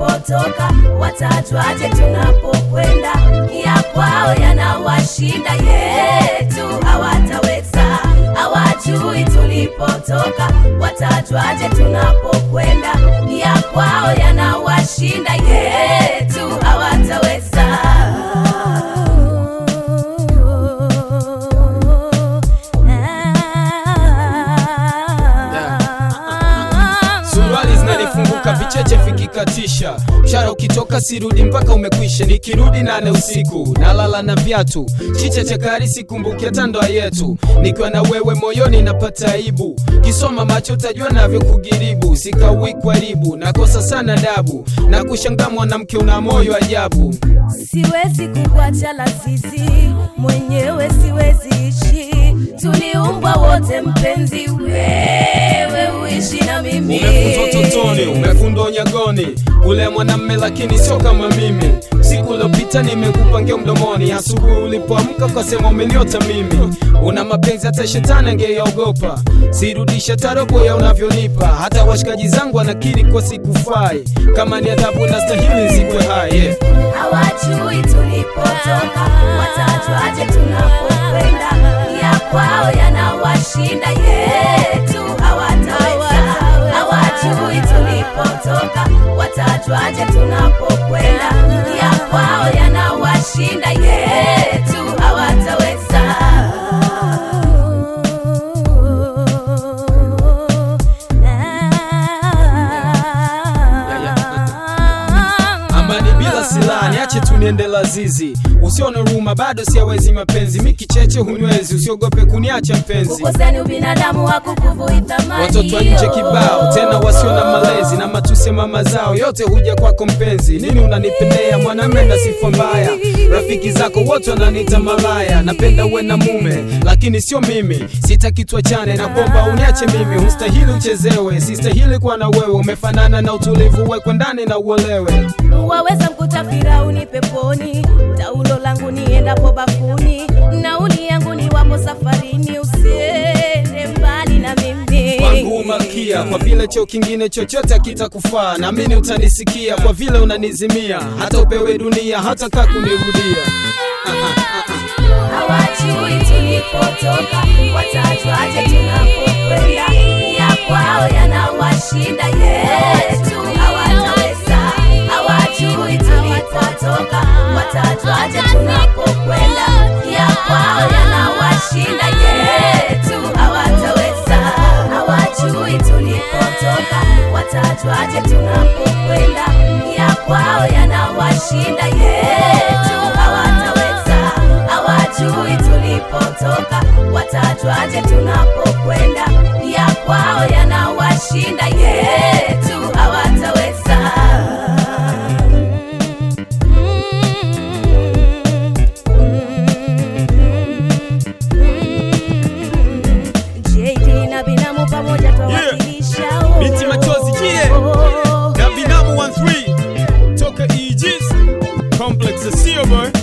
tulipotoka, watajwaje tunapokwenda? Ya kwao yanawashinda, yetu hawataweza. Hawajui tulipotoka, watajwaje tunapokwenda? Ya kwao yanawashinda, yetu hawataweza. suruali zinanifunguka vicheche vikikatisha mshara ukitoka sirudi mpaka umekwisha nikirudi nane usiku nalala na viatu chiche chakari sikumbuki hata ndoa yetu nikiwa na wewe moyoni napata aibu kisoma macho utajua navyo kugiribu sikawi kwaribu nakosa sana dabu na kushangaa mwanamke una moyo ajabu Siwezi kukuacha lazizi, mwenyewe siwezi ishi. Tuliumbwa wote mpenzi, wewe uishi na mimi. umefundwa utotoni umefundwa unyagoni ule mwanamme lakini sio kama mimi siku uliopita nimekupangia mdomoni asubuhi ulipoamka ukasema umeniota mimi una mapenzi hata shetani angeyaogopa sirudisha tarobo ya unavyonipa hata washikaji zangu wanakiri kwa sikufai kama ni adhabu na stahili zikwe hai yeah. hawajui tulipotoka, watajwaje tunapokwenda? Ya kwao yanawashinda, yetu hawataweza. Hawajui tulipotoka, watajwaje tunapokwenda? Ya kwao yanawashinda, yetu hawataweza. amani bila silaha niache tu niende lazizi usione huruma bado siawezi mapenzi mikicheche hunywezi usiogope kuniacha mpenzi Ukosani ubinadamu hakukuvui thamani. watoto wa nje kibao tena wasio na malezi na matusi ya mama zao yote huja kwako mpenzi nini unanipendea mwanamme na sifa mbaya rafiki zako wote wananiita malaya napenda uwe na mume lakini sio mimi sitaki tuachane na kwamba uniache mimi hustahili uchezewe sistahili kuwa na wewe umefanana na utulivu wekwe ndani na uolewe waweza mkuta Firauni peponi, taulo langu niendapo bafuni, nauli yangu ni wapo safarini, usiende mbali na mimi. wangu malkia kwa vile cheo kingine chochote akitakufaa naamini utanisikia kwa vile unanizimia hata upewe dunia hata kaa kunirudia hawajui tulipotoka, watajwaje tunapokwenda? Ya kwao yanawashinda, yetu hawataweza. Hawajui tulipotoka, watajwaje tunapokwenda? Ya kwao yanawashinda, yetu hawataweza. Hawajui tulipotoka, watajwaje tunapokwenda? Ya kwao yanawashinda, yetu hawataweza hawajui tulipotoka, watajwaje tunapokwenda? Ya kwao yanawashinda, yetu hawataweza. JD na binamu pamoja twawakilisha oh. Binti machozi, yeah. Oh. na binamu 13 toka Aegis complex ya sio boy